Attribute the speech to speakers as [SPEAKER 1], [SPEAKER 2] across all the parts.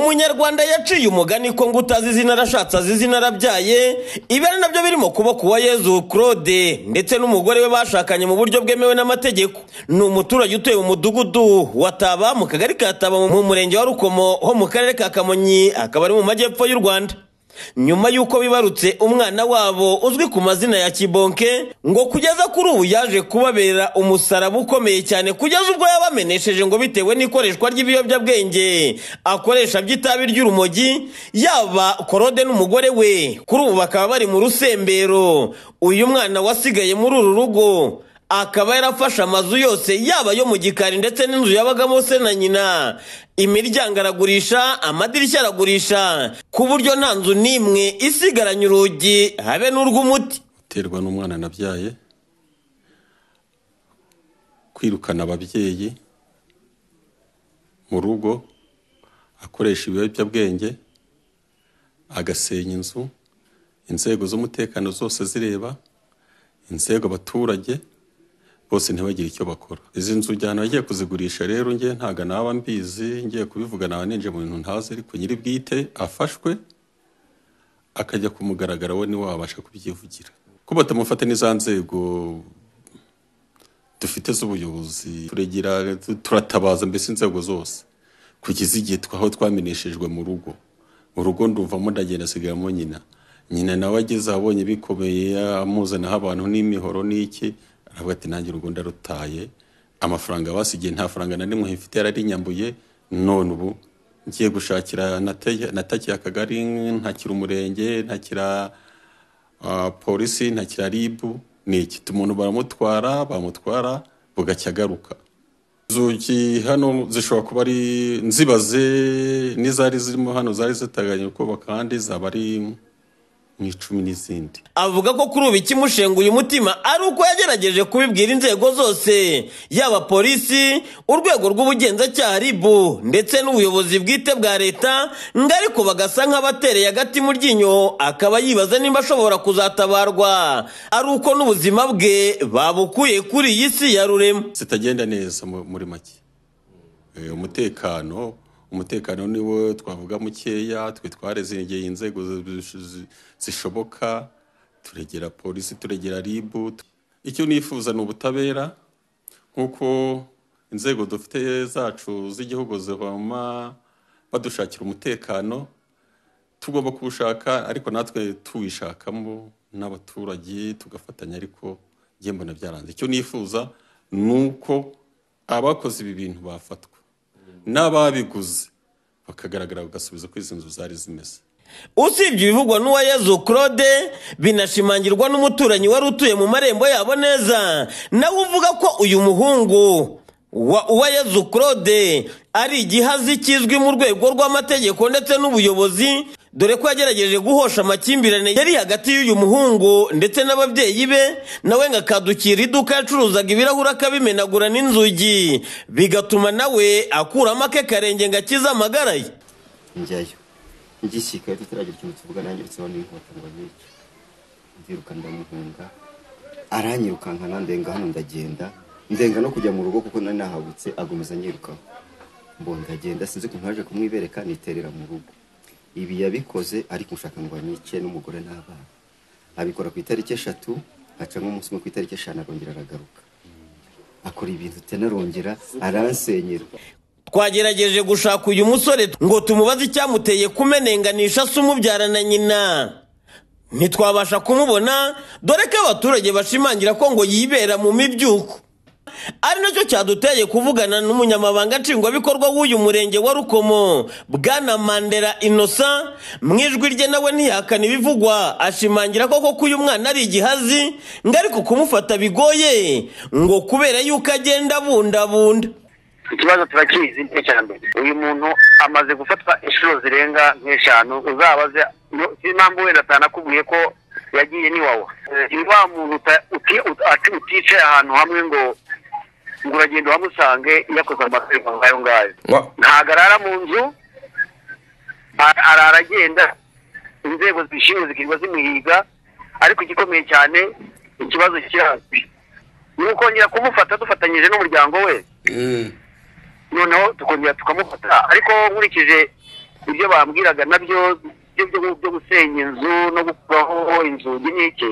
[SPEAKER 1] umunyarwanda yaciye umugani ko ngo utazi izina arashatse azi izina arabyaye ibi ari nabyo birimo kuba kuwa yezu claude ndetse n'umugore we bashakanye mu buryo bwemewe n'amategeko ni umuturage utuye mu mudugudu wa taba mu kagari ka taba mu murenge wa rukomo ho mu karere ka kamonyi akaba ari mu majyepfo y'u rwanda nyuma y'uko bibarutse umwana wabo uzwi ku mazina ya kibonke ngo kugeza kuri ubu yaje kubabera umusaraba ukomeye cyane kugeza ubwo yabamenesheje ngo bitewe n'ikoreshwa ry'ibiyobyabwenge akoresha by'itabi ry'urumogi yaba korode n'umugore we kuri ubu bakaba bari mu rusembero uyu mwana wasigaye muri uru rugo akaba yarafashe amazu yose yaba ayo mu gikari ndetse n'inzu yabagamo se na nyina imiryango aragurisha amadirishya aragurisha ku buryo nta nzu n'imwe isigaranye urugi habe n'urw'umuti
[SPEAKER 2] iterwa n'umwana nabyaye kwirukana ababyeyi mu rugo akoresha ibiyobyabwenge agasenya inzu inzego z'umutekano zose zireba inzego abaturage bose ntibagire icyo bakora izi nzu ujyana agiye kuzigurisha rero nge ntago naba mbizi ngiye kubivugana ninje mu bintu ntazi ariko nyiri bwite afashwe akajya ku mugaragaro we niwe wabasha kubyivugira ko batamufata n'iza nzego dufite z'ubuyobozi turegira turatabaza mbese inzego zose kugeza igihe twa- aho twameneshejwe mu rugo mu rugo nduvamo ndagenda asigaramo nyina nyina nawe ageze abonye bikomeye amuzanaho abantu n'imihoro n'iki aravuga ati nanjye urugo ndarutaye amafaranga basigiye nta faranga na rimwe mfite yararinyambuye none ubu ngiye gushakira nate- natakiye akagari ntakira umurenge ntakira ah, polisi ntakira ribu ni iki umuntu baramutwara bamutwara bugacya agaruka inzugi hano zishobora kuba ari nzibaze n'izari zirimo hano zari ziteganyijwe kubaka kandi zaba ari mu icumi n'izindi
[SPEAKER 1] avuga ko kuri ubu ikimushenguye umutima ari uko yagerageje kubibwira inzego zose yaba polisi urwego rw'ubugenzacyaha ribu ndetse n'ubuyobozi bwite bwa leta ngo ariko bagasa nk'abatereye agati mu ryinyo akaba yibaza niba ashobora kuzatabarwa ari uko n'ubuzima bwe babukuye kuri iyi si ya rurema
[SPEAKER 2] zitagenda neza mu- muri make Eh, umutekano umutekano niwo twavuga mukeya twe twarezegeye inzego zi- zi- zishoboka turegera polisi turegera ribu icyo nifuza ni ubutabera nk'uko inzego dufite zacu z'igihugu zibama badushakira umutekano tugomba kuwushaka ariko natwe tuwishakamo n'abaturage tugafatanya ariko njye mbona byaranze icyo nifuza ni uko abakoze ibi bintu bafatwa n'ababiguze bakagaragara bagasubiza ko izi nzu zari zimeze
[SPEAKER 1] usibye ibivugwa n'uwa yezu claude binashimangirwa n'umuturanyi wari utuye mu marembo yabo neza nawe uvuga ko uyu muhungu wa uwayezu claude ari igihazi kizwi mu rwego rw'amategeko ndetse n'ubuyobozi dore ko yagerageje guhosha amakimbirane yari hagati y'uyu muhungu ndetse n'ababyeyi be nawe ngo akadukira iduka yacuruzaga ibirahuri akabimenagura n'inzugi bigatuma nawe akuramo ake karenge ngo akize amagara ye
[SPEAKER 3] njyayo ngishyikayo tutaragira ikintu tuvuga nanjye uretse abandi ngo abirye ndiruka ndamuhunga aranyirukankana ndenga hano ndagenda ndenga no kujya mu rugo kuko nari nahagutse agomeza anyirukaho mbo ndagenda sinzi ukuntu haje kumwibereka niterera mu rugo ibi yabikoze ariko nshaka ngo anyice n'umugore n'abana abikora ku itariki eshatu haca nk'umunsi umwe ku itariki eshanu arongera aragaruka akora ibintu tenarongera aransenyera
[SPEAKER 1] twagerageje gushaka uyu musore ngo tumubaze icyamuteye kumenenganisha se umubyara na nyina ntitwabasha kumubona dore ko abaturage bashimangira ko ngo yibera mu mibyuko ari nacyo cyaduteye kuvugana n'umunyamabanga nshingwabikorwa w'uyu murenge wa rukomo bwana mandela inosa mu ijwi rye nawe ntiyahakana ibivugwa ashimangira koko ko uyu mwana ari igihazi ngo ariko kumufata bigoye ngo kubera yuko agenda abundabunda
[SPEAKER 4] ikibazo turakizi nicyo cya mbere uyu muntu amaze gufatwa inshuro zirenga nk'eshanu uzabaze no- si impamvu wenda atanakubwiye ko yagiye n'iwawa ni wa muntu uta- uti- ut- ati- uticaye ahantu hamwe ngo ngo uragenda uhamusange yakoze amategeko nk'ayo ngayo
[SPEAKER 5] Wa-
[SPEAKER 4] ntabwo arara mu nzu a- arara agenda inzego zibishinzwe zikirirwa zimuhiga ariko igikomeye cyane ikibazo kirazwi ni ukongera kumufata dufatanyije n'umuryango we
[SPEAKER 5] Mm.
[SPEAKER 4] noneho tukongera tukamufata ariko nkurikije ibyo bambwiraga nabyo byo byo- byo gusenya inzu no gukuraho inzugi n'iki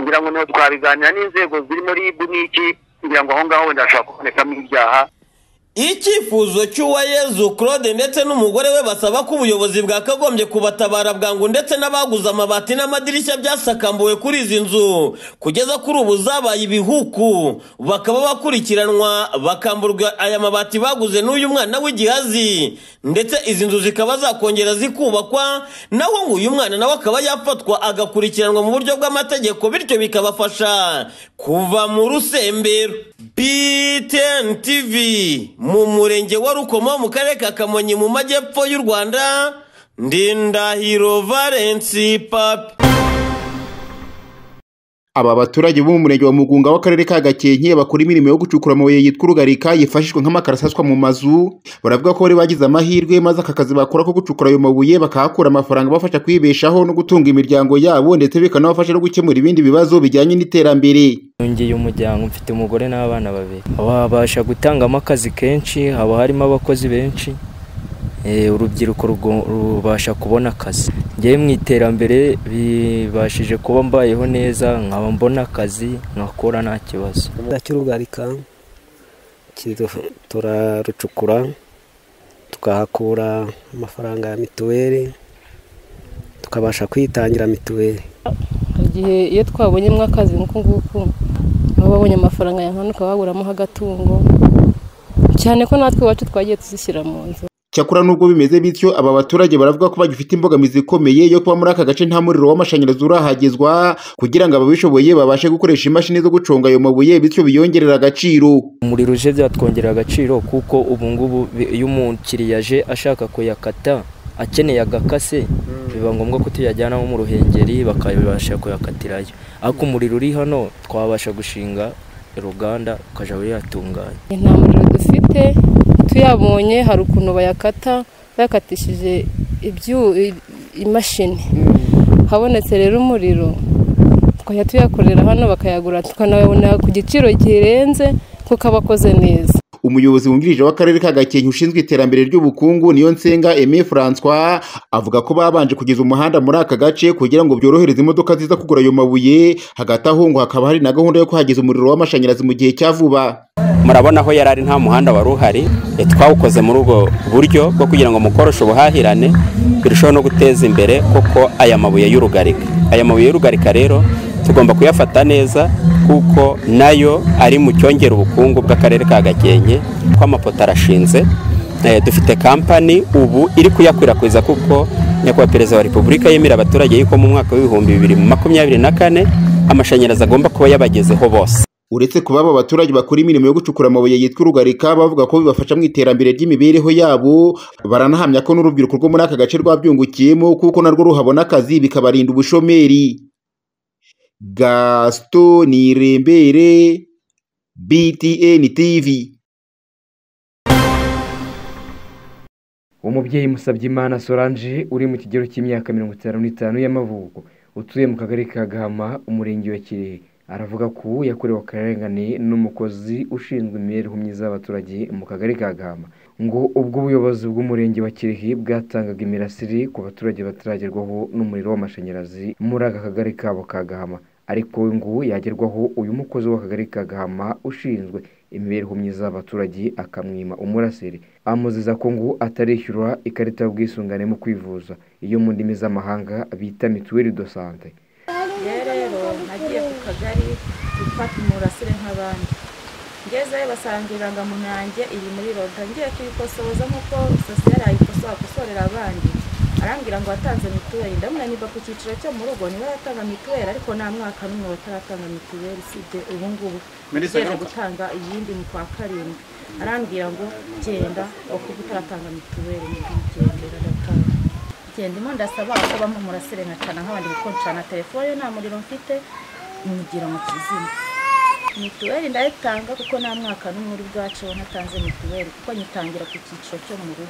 [SPEAKER 4] ngira ngo niho twabiganira n'inzego zirimo rib n'iki ngira ngo aho ngaho wenda hashobora kubonekamo ibyaha
[SPEAKER 1] icyifuzo cy'uwayezu claude ndetse n'umugore we basaba ko ubuyobozi bwakagombye kubatabara bwangu ndetse n'abaguze amabati n'amadirishya byasakambuwe kuri izi nzu kugeza kuri ubu zabaye ibihuku bakaba bakurikiranwa bakamburwa aya mabati baguze n'uyu mwana w'igihazi ndetse izi nzu zikaba zakongera zikubakwa naho ngo uyu mwana nawe akaba yafatwa agakurikiranwa mu buryo bw'amategeko bityo bikabafasha kuva mu rusembero BTN TV mu murenge wa Rukomo mu karere ka Kamonyi mu majyepfo y'u Rwanda Ndindahiro Valence Papi
[SPEAKER 5] Aba baturage bo mu murenge wa Mugunga w'akarere ka Gakenke bakora imirimo yo gucukura amabuye yitwa urugarika yifashishwa nk'amakaro asaswa mu mazu baravuga ko bari bagize amahirwe maze aka kazi bakora ko gucukura ayo mabuye bakahakura amafaranga abafasha kwibeshaho no gutunga imiryango yabo ndetse bikanabafasha no gukemura ibindi bibazo bijyanye n'iterambere
[SPEAKER 6] yongeye umuryango mfite umugore n'abana babiri babasha gutangamo akazi kenshi haba harimo abakozi benshi Eh, urubyiruko rugo- rubasha kubona akazi ngewe mu iterambere bibashije kuba mbayeho neza nkaba mbona akazi nkakora nta kibazo
[SPEAKER 7] cy'urugarika turarucukura tukahakura amafaranga ya mituweli tukabasha kwitangira mituweli
[SPEAKER 8] Hari igihe iyo twabonyemo akazi nk'uku nguku baba babonye amafaranga ya nkana ukaba waguramo agatungo cyane ko natwe iwacu twagiye tuzishyira mu nzu
[SPEAKER 5] cyakora nubwo bimeze bityo aba baturage baravuga ko bagifite imbogamizi ikomeye yo kuba muri aka gace nta muriro w'amashanyarazi urahagezwa kugira ngo ababishoboye babashe gukoresha imashini zo guconga ayo mabuye bityo biyongerera agaciro
[SPEAKER 6] umuriro uje byatwongerera agaciro kuko ubu ngubu bi- iyo umukiriya aje ashaka kuyakata akeneye agakase biba ngombwa ko tuyajyanamo mu ruhengeri bakabasha kuyakatirayo ariko umuriro uri hano twabasha gushinga uruganda ukajya uyatunganya
[SPEAKER 8] nta muriro dufite tuyabonye hari ukuntu bayakata bayakatishije ibyu- i- imashini habonetse rero umuriro twajya tuyakorera hano bakayagura tukanayabona ku giciro kirenze kuko aba akoze neza
[SPEAKER 5] umuyobozi wungirije w'akarere ka gakenke ushinzwe iterambere ry'ubukungu niyo nsenga aime francois avuga ko babanje kugeza umuhanda muri aka gace kugira ngo byorohereze imodoka ziza kugura ayo mabuye hagati aho ngo hakaba hari na gahunda yo kuhageza umuriro w'amashanyarazi mu gihe cya vuba
[SPEAKER 9] murabona aho yari ari nta muhanda wari uhari e, twawukoze muri ubwo buryo bwo kugira ngo mukoroshe ubuhahirane birusheho no guteza imbere kuko aya mabuye y'urugarika aya mabuye y'urugarika rero tugomba kuyafata neza kuko nayo ari mu cyongera ubukungu bw'akarere ka gakenke ko amapoto arashinze Eh, dufite kampani ubu iri kuyakwirakwiza kuko nyakubahwa perezida wa repubulika yemera abaturage yuko mu mwaka w'ibihumbi bibiri na makumyabiri na kane amashanyarazi agomba kuba yabagezeho bose
[SPEAKER 5] uretse kuba aba baturage bakora imirimo yo gucukura amabuye yitwa urugarika bavuga ko bibafasha mu iterambere ry'imibereho yabo baranahamya ko n'urubyiruko rwo muri aka gace rwabyungukiyemo kuko narwo ruhabona akazi bikabarinda ubushomeri gasito nirembere btn tv
[SPEAKER 10] umubyeyi Musabyimana Solange uri mu kigero cy'imyaka mirongo itanu n'itanu y'amavuko utuye mu kagari ka Gahama umurenge wa Kirehe aravuga ko yakorewe akarengane n'umukozi ushinzwe imibereho myiza y'abaturage mu kagari ka Gahama ngo ubwo ubuyobozi bw'umurenge wa Kirehe bwatangaga imirasire ku baturage bataragerwaho n'umuriro w'amashanyarazi muri aka kagari kabo ka Gahama ariko we ngo yagerwaho uyu mukozi w'akagari ka Gahama ushinzwe imibereho myiza y'abaturage akamwima umurasire amuzeza ko ngo atarishyura ikarita y'ubwisungane mu kwivuza iyo mu ndimi z'amahanga bita mituweli do sante
[SPEAKER 11] rero nagiye ku kagari gufata umurasire nk'abandi ngezeyo basanga irangamuntu yanjye iri muri roga ngiye kuyikosoza nk'uko sosiyete yayikosoza akosorera abandi arambwira ngo watanze mituweli ndamunaniba ku cyiciro cyo mu rugo niwe yatanga mituweli ariko nta mwaka n'umwe bataratanga mituweli usibye ubu ngubu ugiye gutanga iyindi mu kwa karindwi arambwira ngo genda ukuba utaratanga mituweli ni bwigendera aratanga genda imo ndasaba ko bampa umurasire nkacana nk'abandi kuko ncana telefone nta muriro mfite nyigira mu kizima mituweli ndayitanga kuko nta mwaka n'umwe uri bwacu natanze mituweli kuko nyitangira ku cyiciro cyo mu rugo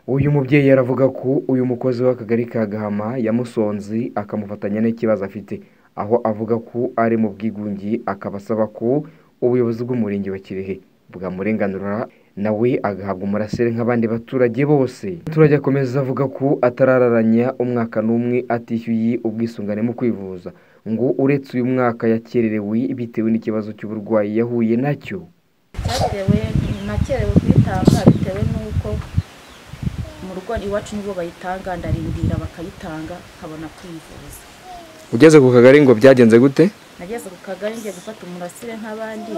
[SPEAKER 10] uyu mubyeyi aravuga ko uyu mukozi w'akagari ka gahama yamusonze akamufatanya n'ikibazo afite aho avuga ko ari mu bwigunge akaba asaba ko ubuyobozi bw'umurenge wa kirehe bwamurenganura nawe agahabwa umurasire nk'abandi baturage bose umuturage akomeza avuga ko atarararanya umwaka n'umwe atishyuye ubwisungane mu kwivuza ngo uretse uyu mwaka yakererewe bitewe n'ikibazo cy'uburwayi yahuye nacyo
[SPEAKER 9] cyatewe nakerewe kuyitanga bitewe n'uko mu rugo iwacu nibo bayitanga ndarindira bakayitanga nkabona kwivuza
[SPEAKER 10] ugeze ku kagari ngo byagenze gute
[SPEAKER 9] nageze ku kagari ngiye gufata umurasire nk'abandi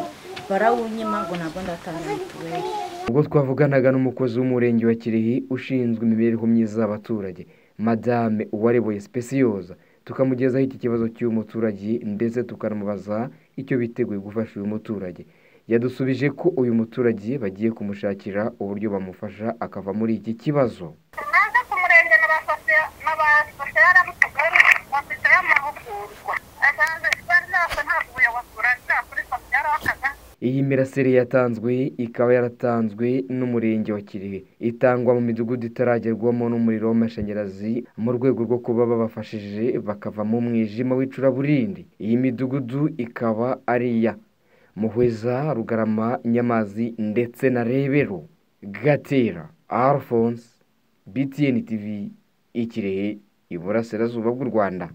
[SPEAKER 9] barawunyima ngo nabwo ndatanga mituweli
[SPEAKER 10] ubwo twavuganaga n'umukozi w'umurenge wa kirehe ushinzwe imibereho myiza y'abaturage madame uwareboye sipesiyoza tukamugezaho iki kibazo cy'uyu muturage ndetse tukanamubaza icyo biteguye gufasha uyu muturage yadusubije ko uyu muturage bagiye kumushakira uburyo bamufasha akava muri iki kibazo
[SPEAKER 4] naza ku murenge n'abafasha yaramutugari bafite amahugurwa asanzwe bari ntabwo ntabwo ubuyobozi buragakurikiza byarakaza
[SPEAKER 10] iyi mirasire yatanzwe ikaba yaratanzwe n'umurenge wa kirehe itangwa mu midugudu itaragerwamo n'umuriro w'amashanyarazi mu rwego rwo kuba babafashije bakava mu mwijima w'icuraburindi iyi midugudu ikaba ari iya muhweza rugarama nyamazi ndetse na rebero gatera alphonse btn tv ikirehe iburasirazuba bw'u rwanda